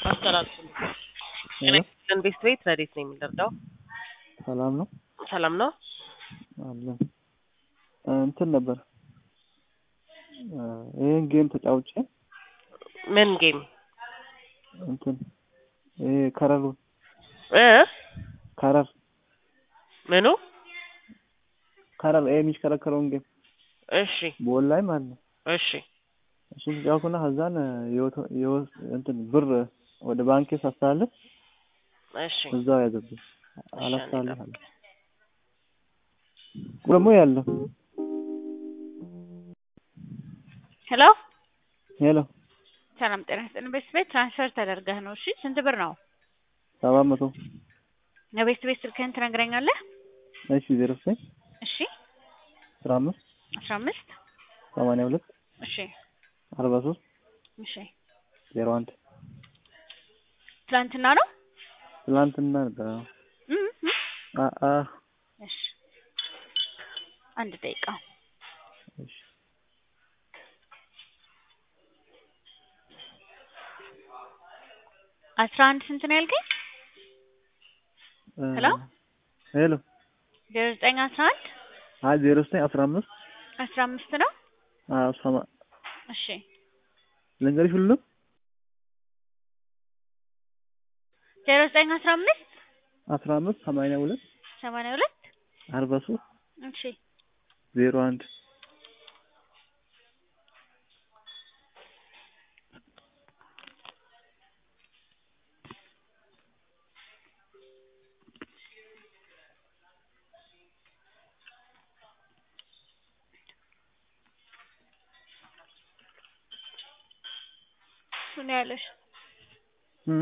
አስተላልፉልኝ። ሄሎ ቤት ቤት ረዴት ነው የሚደርደው? ሰላም ነው ሰላም ነው። አለን እንትን ነበር ይህን ጌም ተጫውቼ ምን ጌም እንትን ይሄ ከረሩ እ ከረር ምኑ? ከረር ይሄ የሚሽከረከረውን ጌም እሺ ቦል ላይ ማለት ነው። እሺ እሱን ተጫውኩና ከዛን የወቶ- የወስ- እንትን ብር ወደ ባንኬ ሳስተላልፍ እሺ እዛው ያዘብኝ አላስተላልፍ አለ ደግሞ ያለው ሄሎ ሄሎ ሰላም ጤና ይስጥልን። ቤት ቤት ትራንስፈር ተደርገህ ነው? እሺ ስንት ብር ነው? ሰባት መቶ የቤት ቤት ስልክህን ትነግረኛለህ? እሺ ዜሮ ዘጠኝ እሺ አስራ አምስት አስራ አምስት ሰማንያ ሁለት እሺ አርባ ሶስት እሺ ዜሮ አንድ ትላንትና ነው? ትላንትና ነበር። አዎ። እም እም። አ አ እሺ አንድ ደቂቃ እሺ አስራ አንድ ስንት ነው ያልከኝ? እ ሄሎ? ሄሎ ዜሮ ዘጠኝ አስራ አንድ አይ ዜሮ ዘጠኝ አስራ አምስት አስራ አምስት ነው? አዎ ሰማ እሺ ልንገርሽ ሁሉም ዜሮ ዘጠኝ አስራ አምስት አስራ አምስት ሰማንያ ሁለት ሰማንያ ሁለት አርባ ሶስት እሺ ዜሮ አንድ እሱ ነው ያለሽ። እ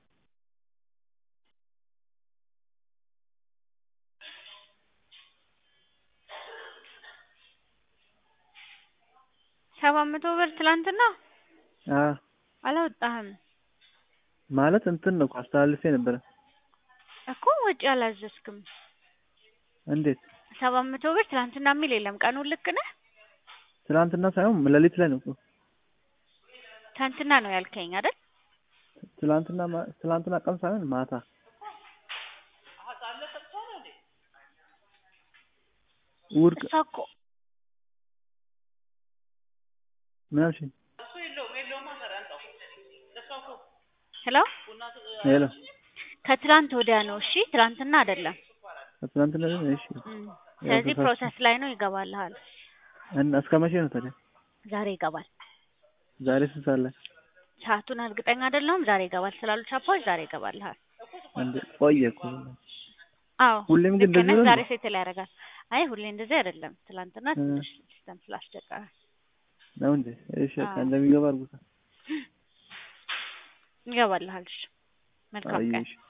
ሰባት መቶ ብር ትላንትና አ አላወጣህም ማለት እንትን ነው እኮ አስተላልፌ ነበረ። እኮ ወጪ አላዘዝክም። እንዴት ሰባት መቶ ብር ትላንትና የሚል የለም። ቀኑን ልክ ነህ? ትናንትና ሳይሆን ሌሊት ላይ ነው እኮ ትላንትና ነው ያልከኝ አይደል? ትላንትና ማ- ትላንትና ቀን ሳይሆን ማታ እሑድ ቀ- እሷ እኮ ምን አልሽኝ? ሄሎ ሄሎ ከትላንት ወዲያ ነው። እሺ ትላንትና አይደለም። ትናንትና ነው እሺ። እም። ስለዚህ ተሳስቼ- ፕሮሰስ ላይ ነው፣ ይገባልሃል። እና እስከ መቼ ነው ታዲያ? ዛሬ ይገባል። ዛሬ ስንት ሰዓት ላይ? ሰዓቱን እርግጠኛ አይደለሁም። ዛሬ ይገባል ስላሉ ቻፓዎች ዛሬ ይገባልሃል። እንዴ ቆየ እኮ አዎ ሁሌም ግን ልክ ነህ። እንደዚህ ነው ዛሬ እንዴ? ሴትል ያደርጋል። አይ ሁሌ እንደዚህ አይደለም። ትላንትና እ። ትንሽ ሲስተም ስላስቸገረ ነው እንዴ? እሺ በቃ አዎ። እንደሚገባ አድርጉታ። ይገባልሃል። እሺ መልካም ቀን። አየሽ